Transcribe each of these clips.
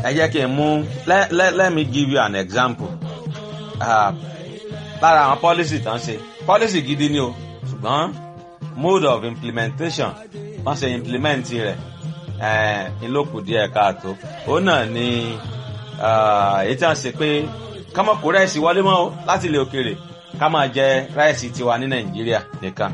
ẹ jẹ́ kí n mú let, let, let me give you an example uh, lára àwọn policy tán ṣe policy gidi ni o ṣùgbọ́n mode of implementation wọ́n ṣe implement rẹ̀ ìlókù díẹ̀ káàtó òun náà ni èyí tí wọ́n ṣe pé ká má kó rẹ́ẹ̀sì wọlé mọ́ láti ilẹ̀ òkèèrè ká máa jẹ rẹ́ẹ̀sì tiwa ní nàìjíríà nìkan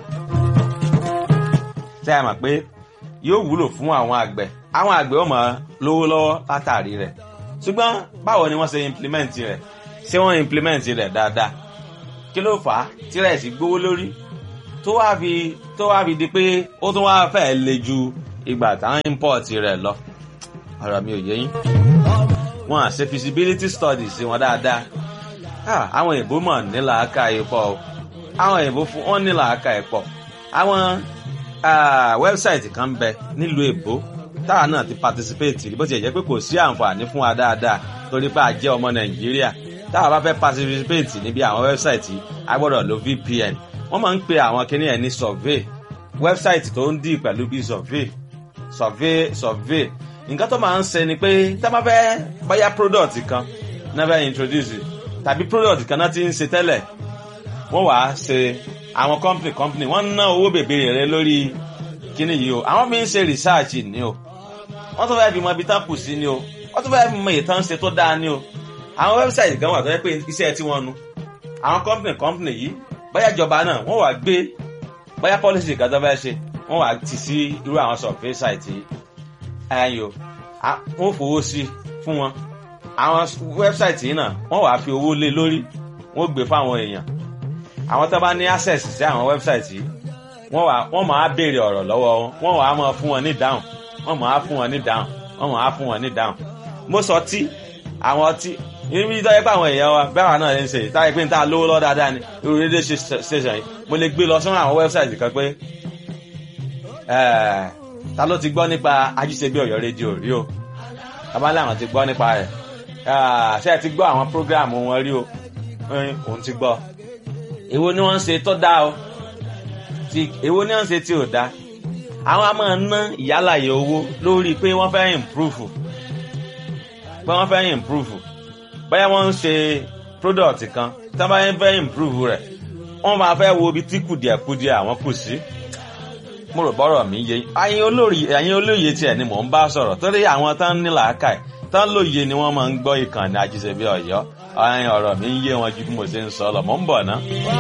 tẹ́ ẹ mọ̀ pé yóò wúlò fún àwọn àgbẹ̀ àwọn àgbẹ̀ ó máa lówó lọ́wọ́ látàrí rẹ̀ ṣùgbọ́n báwo ni wọ́n ṣe implement rẹ̀ ṣé wọ́n implement rẹ̀ dáadáa kí ló fà á tí rẹ́ẹ̀sì gbówó lórí tó wá fi tó wá fi di pé ó tún wá fẹ́ le ju ìgbà táwọn import rẹ̀ lọ ọ̀rọ̀ mi ò yé yín wọn à ṣe feasibility studies sí wọn dáadáa àwọn èèbó mọ̀ nílà aka ìpọ̀ o àwọn èèbó fún wọn nílà aka ìpọ̀ àwọn wẹ́bsáìtì kan bẹ nílùú èbó táwa náà ti participate bó ti jẹ́ pé kò sí àǹfààní fún wa dáadáa torí pé a jẹ́ ọmọ nàìjíríà táwa bá fẹ́ participate níbi àwọn wẹ́bsáìtì a gbọ́dọ̀ lo vpn wọ́n máa ń pe àwọn kinní ẹ̀ ní survey wẹ́bsáìtì tó ń dì pẹ̀lú bí survey survey survey nǹkan tó máa ń ṣe ni pé tá a bá fẹ́ báyà product kan náà fẹ́ introduce tàbí product kan náà ti ń ṣe tẹ́lẹ̀ wọ́n wàá ṣe àwọn company company wọ́n ná owó bèbèrè rẹ lórí kíní yìí o àwọn fi ń ṣe research ni o wọ́n tún fẹ́ fi mọ ibi tán kù sí ni o wọ́n tún fẹ́ fi mọ ìtàn ṣe tó dáa ni o àwọn website kan wà tó yẹ pé iṣẹ́ tí wọ́n nu àwọn company company yìí báyà ìjọba náà wọ́n wàá gbé báyà policy kan tó fẹ́ ṣe wọ́n wàá tì sí irú àwọn survey site yìí ẹyọ wọ́n fowó sí fún wọn àwọn website yìí náà wọ́n wàá fi owó lé lórí wọ́n gbé fáwọn èèyàn àwọn tó bá ní access sí àwọn website yìí wọ́n wàá wọ́n máa béèrè ọ̀rọ̀ lọ́wọ́ wọn wọ́n wàá máa fún wọn ní dáhùn wọ́n máa fún wọn ní dáhùn wọ́n máa fún wọn ní dáhùn mo sọ tí àwọn ọtí ibi tó yẹ pé àwọn èèyàn wa bẹ́ẹ̀ náà ń ṣe táyé pé n ta lówó lọ́ dáadáa ni irú rédíò station yìí mo lè gbé lọ sọ́nà àwọn website kan pé ta ló ti gbọ́ nípa ajíṣebí ọ̀yọ́ rédíò rí o abálẹ̀ àwọn ti gbọ́ nípa rẹ̀ ṣé ẹ ti gbọ́ àwọn program wọn rí o òun ti gbọ́ èwo ni wọ́n ń ṣe tó dáa o èwo ni wọ́n ń ṣe tí ò dáa àwọn a máa ná ìyálàyè owó lórí pé wọ́n fẹ́ improve pé wọ́n fẹ́ improve báyà wọ́n ń ṣe product kan tí wọ́n bá fẹ́ improve rẹ̀ wọ́n máa fẹ́ wo ibi tí kùdìẹ̀kudìẹ̀ àwọn kù sí mo rò bọ́rọ̀ mi yé ẹ̀yin olórí ẹ̀yin olóye tiẹ̀ ni mò ń bá sọ̀rọ̀ torí àwọn tán ní làákàyè tán lóye ni wọ́n máa ń gbọ́ ìkànnì àjíṣebí ọ̀yọ́ ọ̀rọ̀ mi ń yé wọn ju bí mo ṣe ń sọ lọ mò ń bọ̀ ná.